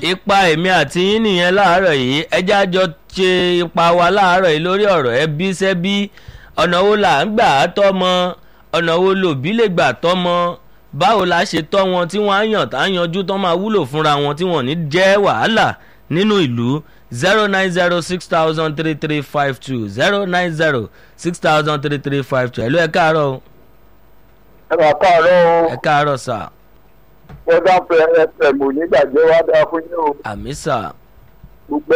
ipa èmi àti yín nìyẹn láàárọ̀ yìí ẹjẹ́ àjọ ṣe ipa wa láàárọ̀ yìí lórí ọ̀rọ̀ ẹbí sẹ́bí ọ̀nà wo là ń gbà á tọ́mọ ọ̀nà wo lòbí lè gbà tọ́mọ báwo la ṣe tọ́ wọn tí wọ́n á yàn tá á yanjú tán máa wúlò fúnra wọn tí wọ́n ní jẹ́ wàhálà nínú ìlú zero nine zero six thousand three three five two zero nine zero six thousand three three five two ẹ̀ ló ẹ káàárọ̀ o ẹ máa káàárọ̀ o ẹ káàárọ̀ sà wọ́n dá fẹ́ fm onígbàjẹ́ wá dáa fún yín o àmì sà gbogbo